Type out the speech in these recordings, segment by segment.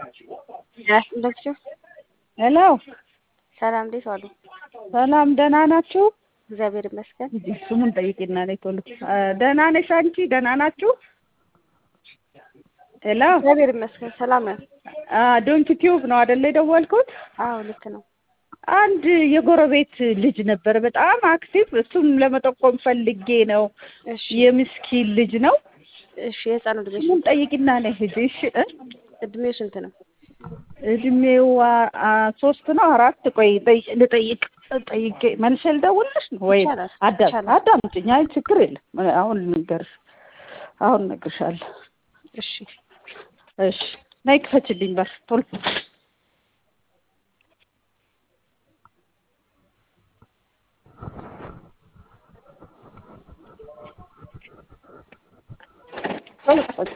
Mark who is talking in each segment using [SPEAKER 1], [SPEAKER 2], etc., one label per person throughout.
[SPEAKER 1] እንደምሽው
[SPEAKER 2] ሄሎ
[SPEAKER 1] ሰላም፣ እንዴት ዋሉ?
[SPEAKER 2] ሰላም ደህና ናችሁ?
[SPEAKER 1] እግዚአብሔር ይመስገን።
[SPEAKER 2] እንጂ ስሙን ጠይቂና ነይ ቶሎ። ደህና ነሽ አንቺ? ደህና ናችሁ? ሄሎ
[SPEAKER 1] እግዚአብሔር ይመስገን ሰላም ነው።
[SPEAKER 2] ዶንኪ ቲዩብ ነው አይደለ የደወልኩት?
[SPEAKER 1] አዎ ልክ ነው።
[SPEAKER 2] አንድ የጎረቤት ልጅ ነበር በጣም አክቲቭ። እሱም ለመጠቆም ፈልጌ ነው።
[SPEAKER 1] እሺ
[SPEAKER 2] የምስኪን ልጅ ነው።
[SPEAKER 1] እሺ፣ የህፃኑ እድሜ
[SPEAKER 2] ስሙን ጠይቂና ነይ ሂጂ። እሺ እ
[SPEAKER 1] እድሜው ስንት ነው?
[SPEAKER 2] እድሜው አ- አ- ሶስት ነው አራት። ቆይ ጠይ- ልጠይቅ ጠይቄ መልሼ ልደውልልሽ ነው ወይ?
[SPEAKER 1] ይቻላል፣
[SPEAKER 2] አዳም
[SPEAKER 1] ይቻላል።
[SPEAKER 2] አዳምጪኝ። አይ ችግር የለም አሁን ልንገርሽ፣ አሁን እነግርሻለሁ።
[SPEAKER 1] እሺ
[SPEAKER 2] እሺ ነይ ክፈችልኝ በር ቶሎ። ቶሎ ክፈች።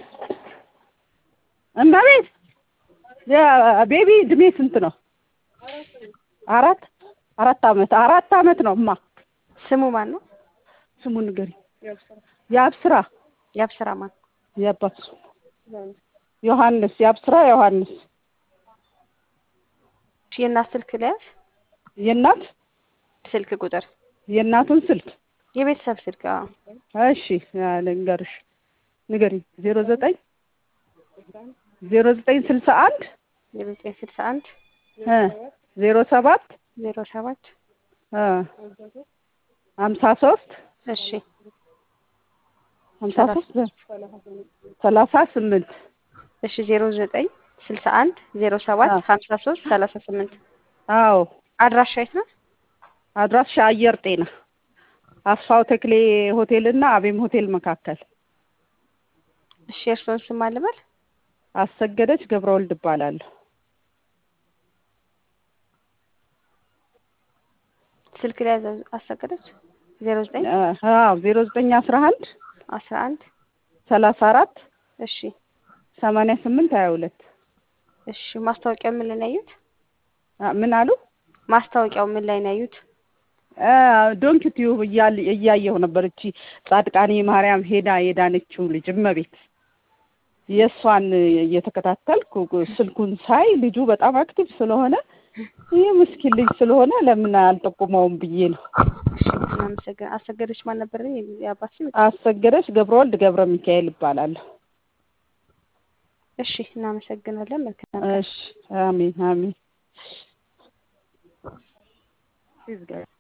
[SPEAKER 2] እመቤት የቤቢ እድሜ ስንት ነው? አራት አራት አመት አራት አመት ነው እማ።
[SPEAKER 1] ስሙ ማን ነው?
[SPEAKER 2] ስሙን ንገሪኝ። የአብስራ
[SPEAKER 1] የአብስራ ማን?
[SPEAKER 2] የአባቱ ዮሐንስ የአብስራ ዮሐንስ
[SPEAKER 1] እሺ፣ የእናት ስልክ ለያዝ
[SPEAKER 2] የእናት
[SPEAKER 1] ስልክ ቁጥር
[SPEAKER 2] የእናቱን ስልክ
[SPEAKER 1] የቤተሰብ ስልክ አዎ።
[SPEAKER 2] እሺ ያ ልንገርሽ ንገሪኝ ዜሮ ዘጠኝ ዜሮ ዘጠኝ ስልሳ አንድ
[SPEAKER 1] ዜሮ ዘጠኝ ስልሳ አንድ
[SPEAKER 2] እ ዜሮ ሰባት
[SPEAKER 1] ዜሮ ሰባት
[SPEAKER 2] እ ሀምሳ ሶስት
[SPEAKER 1] እሺ
[SPEAKER 2] ሀምሳ ሶስት ሰላሳ ስምንት
[SPEAKER 1] እሺ ዜሮ ዘጠኝ ስልሳ አንድ ዜሮ ሰባት
[SPEAKER 2] አዎ።
[SPEAKER 1] ሀምሳ ሶስት ሰላሳ ስምንት
[SPEAKER 2] አዎ
[SPEAKER 1] አድራሻ የት ነው?
[SPEAKER 2] አድራሻ አየር ጤና አስፋው ተክሌ ሆቴል እና አቤም ሆቴል መካከል
[SPEAKER 1] እሺ የእርስዎን ስም አልበል
[SPEAKER 2] አሰገደች ገብረወልድ እባላለሁ
[SPEAKER 1] ስልክ ላይ ያዘ አሰገደች ዜሮ ዘጠኝ
[SPEAKER 2] አዎ ዜሮ ዘጠኝ አስራ አንድ
[SPEAKER 1] አስራ አንድ
[SPEAKER 2] ሰላሳ አራት
[SPEAKER 1] እሺ
[SPEAKER 2] ሰማንያ ስምንት ሀያ ሁለት
[SPEAKER 1] እሺ ማስታወቂያው ምን ላይ ነው ያዩት?
[SPEAKER 2] ምን አሉ
[SPEAKER 1] ማስታወቂያው ምን ላይ ነው ያዩት?
[SPEAKER 2] ዶንኪ ቲዩብ እያል እያየሁ ነበር። እቺ ጻድቃኔ ማርያም ሄዳ የዳነችው ልጅ እመቤት የእሷን እየተከታተልኩ ስልኩን ሳይ ልጁ በጣም አክቲቭ ስለሆነ ይህ ምስኪን ልጅ ስለሆነ ለምን አልጠቁመውም ብዬ ነው።
[SPEAKER 1] እሺ እናመሰግን። አሰገደች ማን ነበር የአባት ስም?
[SPEAKER 2] አሰገደች ገብረወልድ ገብረ ሚካኤል ይባላለሁ።
[SPEAKER 1] እሺ እናመሰግናለን። መልካም
[SPEAKER 2] እሺ አሜን አሜን።